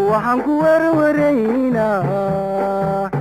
waxaan ku werwaraynaa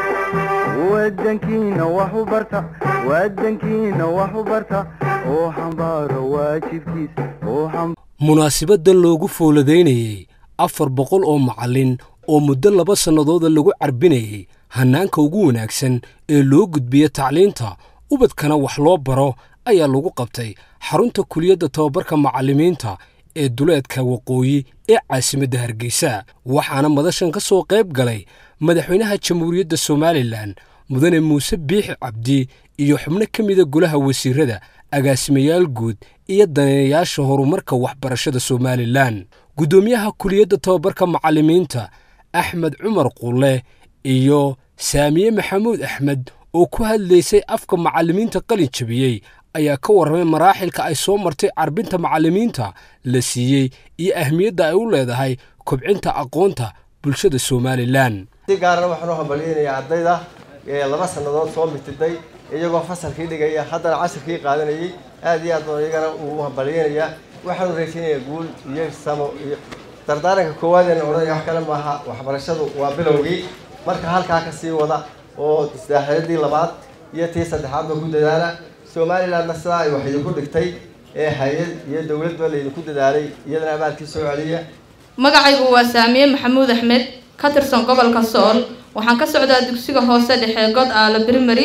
wadankiina wax u barta wadankiina wax u barta oo xambaaro waajibkiisa oo munaasibadan loogu fooladaynayey afar boqol oo macallin oo muddo laba sannadooda lagu carbinayay hannaanka ugu wanaagsan ee loo gudbiya tacliinta ubadkana wax loo baro ayaa lagu qabtay xarunta kuliyadda tababarka macallimiinta ee duleedka waqooyi ee caasimadda hargeysa waxaana madashan ka soo qayb galay madaxweynaha jamhuuriyadda somalilan mudane muuse biixi cabdi iyo xubno ka mida golaha wasiirada agaasimayaal guud iyo daneeyayaasha horumarka waxbarashada somalilan guddoomiyaha kuliyadda tababarka macallimiinta axmed cumar qulle iyo saamiye maxamuud axmed oo ku hadlaysay afka macallimiinta qalin jabiyey ayaa ka warramay maraaxilka ay soo martay carbinta macallimiinta la siiyey iyo ahmiyadda ay u leedahay kobcinta aqoonta bulshada somalilan si gaarana waxaan u hambalyeynayaa ardayda ee laba sannadood soo mitiday iyagoo fasalkii dhigaya haddana casirkii qaadanayay aad iyo aad baan iyagana uu hambalyeynayaa waxaanu rajaynayaa guul iyo samo iyo dardaaranka koowaad eena odhanaya wax kale maaha waxbarashadu waa bilowgii marka halkaa ka sii wada oo isdaaxiradii labaad iyo tii saddexaadba ku dadaala somalilandna sidaa ay wax idinku dhigtay ee hay-ad iyo dowladba laydinku dadaalay iyadana abaalkii soo celiya magacaygu waa saamiye maxamuud axmed ka tirsan gobolka sool waxaan ka socdaa dugsiga hoose dhexe god aala primary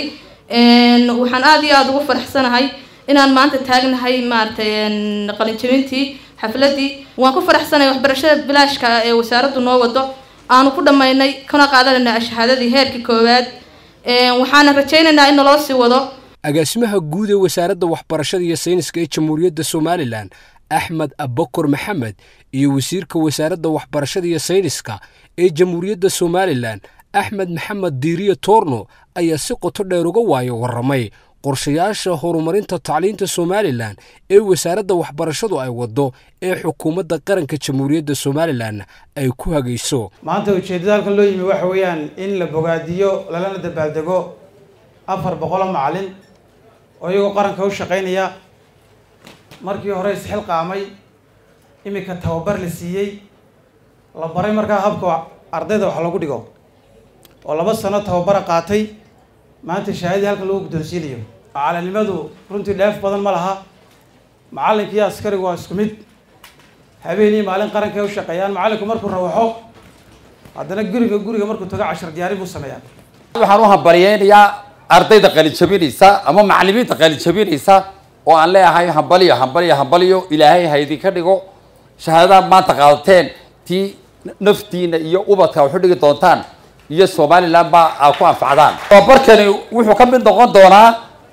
waxaan aada iyo aada ugu faraxsanahay inaan maanta taagnahay maaragtay qalinjabintii xafladii waan ku faraxsanahay waxbarashada bilaashka ee wasaaraddu noo wado aanu ku dhammaynay kana qaadanayna shahaadadii heerkii koowaad waxaana rajaynaynaa in naloo sii wado agaasimaha guud ee wasaaradda waxbarashada iyo sayniska ee jamhuuriyadda somalilan axmed abakor maxamed iyo wasiirka wasaaradda waxbarashada iyo sayniska ee jamhuuriyadda somalilan axmed maxamed diiriye toorno ayaa si qoto dheer uga waayo warramay qorshayaasha horumarinta tacliinta somalilan ee wasaaradda waxbarashadu ay waddo ee xukuumadda qaranka jamhuuriyadda somalilan ay ku hagayso maanta ujeeddada halkan loo yimi waxa weeyaan in la bogaadiyo lalana dabaaldego afar boqoloo macallin oo iyagoo qaranka u shaqaynaya markii hore isxil qaamay iminka tababar la siiyey la baray markaa habka ardayda wax lagu dhigo oo laba sano tababara qaatay maanta shahaadii halkan lagu guddoonsiinayo macalinimadu runtii dheef badan ma laha macallinkiiyo askarigu waa isku mid habeen iyo maalin qaranka ay u shaqeeyaan macallinku markuu rawaxo haddana guriga guriga markuu tago cashar diyaarin buu sameeyaa waxaan u hambalyeynayaa ardayda qalijabinaysa ama macallimiinta qalijabinaysa oo aan leeyahay hambaliyo hambaliyo hambaliyo ilaahay ha idinka dhigo shahaadadaad maanta qaadateen tii naftiina iyo ubadka waxu dhigi doontaan iyo somaliland baa aa ku anfacdaan tababarkani wuxuu ka mid noqon doonaa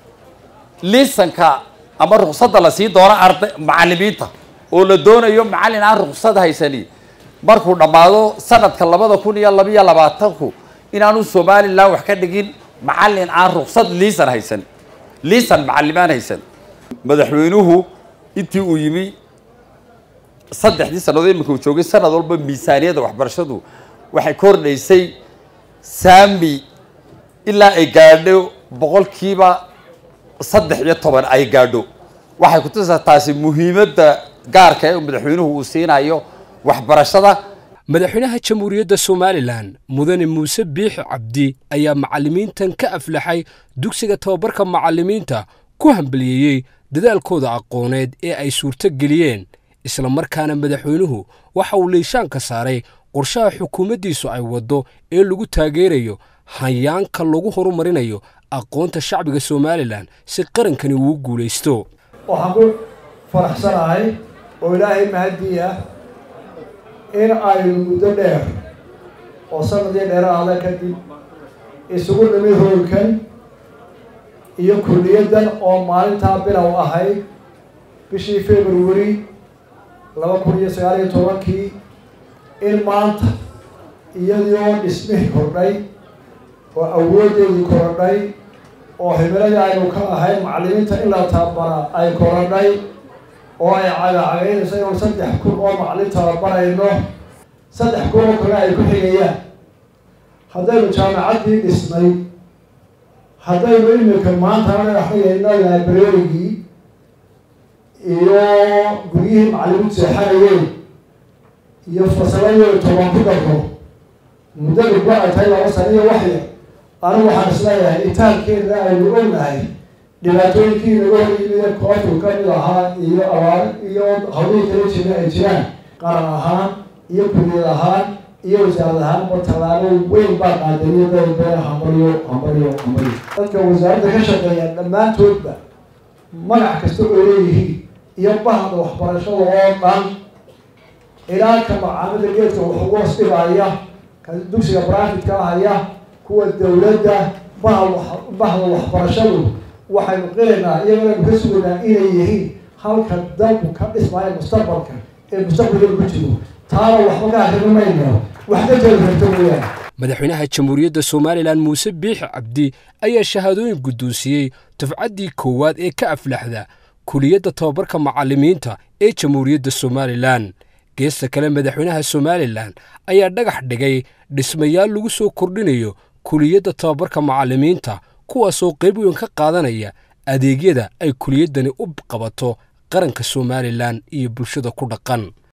liisanka ama ruqsadda la sii doono arda macallimiinta oo la doonayo macallin aan ruqsad haysani markuu dhammaado sanadka labada kun iyo labiyo labaatanku inaanu somaliland wax ka dhigin macallin aan ruqsad liisan haysan liisan macallimaan haysan madaxweynuhu intii uu yimi saddexdii sannadood iminka uu joogay sanad walba miisaaniyadda waxbarashadu waxay kordhaysay saami ilaa ay gaadho boqolkiiba saddex iyo toban ay gaadho waxay kutusaa taasi muhiimadda gaarka ee madaxweynuhu uu siinayo waxbarashada madaxweynaha jamhuuriyadda somalilan mudane muuse biixi cabdi ayaa macallimiintan ka aflaxay dugsiga tababarka macallimiinta ku hambaliyeeyey dadaalkooda aqooneed ee ay suurto geliyeen isla markaana madaxweynuhu waxa uu liishaanka saaray qorshaha xukuumaddiisu ay waddo ee lagu taageerayo hayaanka lagu horumarinayo aqoonta shacbiga somalilan si qarankani uu guulaysto waxaan ku faraxsanahay oo ilaahay mahadii ah in aynu muddo dheer oo sanadii dheeraada kadib isugu nimid hoolkan iyo kulliyaddan oo maalintaa bilow ahayd bishii february laba kun iyo sagaal iyo tobankii in maanta iyadoo dhismihii kordhay oo awooddeedii korodhay oo himiladii aynu ka ahayn macallimiinta in la tababara ay korodhay oo ay cagacagaynayso inuu saddex kun oo macallin tababarayno saddex kun oo kale ay ku xigayaan haddaynu jaamacaddii dhisnay haddaynu imika maantana dhexdhigayno laabareerigii iyo guryihii macallimiintu seexanayeen iyo fasaladooda toban ku darro muddada ba ay tahay laba sano iyo waxya anigu waxaan isleeyahay itaalkeena aynu ognahay dhibaatooyinkii naga hor yimid koofku ka mid ahaa iyo abaar iyo hawlihii kala jira ay jiraan qaran ahaan iyo kuliyad ahaan iyo wasaarad ahaanba tallaabo weyn baa qaadaniyo dadbeen hambalyo hambalyo hambalyo dadka wasaaradda ka shaqeeya dhammaantoodba magac kasta oo leeyihiin iyo bahda waxbarashada oo dhan ilaa ka macaamida geedka wax ugu hoos dhigaya ka dugsiga brafidka haya kuwa dawladda bahda waxbarashadu waxaynu qilaynaa iyagana ka sugaynaa inay yihiin halka dalku ka dhismaayo mustaqbalka ee mustaqbalkeeda ku jiro taana waxba ka akrimi mayno wax ka jeli karta mooyaane madaxweynaha jamhuuriyadda somalilan muuse biixi cabdi ayaa shahaadooyin guddoonsiiyey dufcaddii koowaad ee ka aflaxda kuliyadda tababarka macallimiinta ee jamhuuriyadda somalilan geesta kale madaxweynaha somalilan ayaa dhagax dhigay dhismayaal lagu soo kordhinayo kuliyadda tababarka macallimiinta kuwaasoo qayb weyn ka qaadanaya adeegyada ay kuliyaddani u qabato qaranka somalilan iyo bulshada ku dhaqan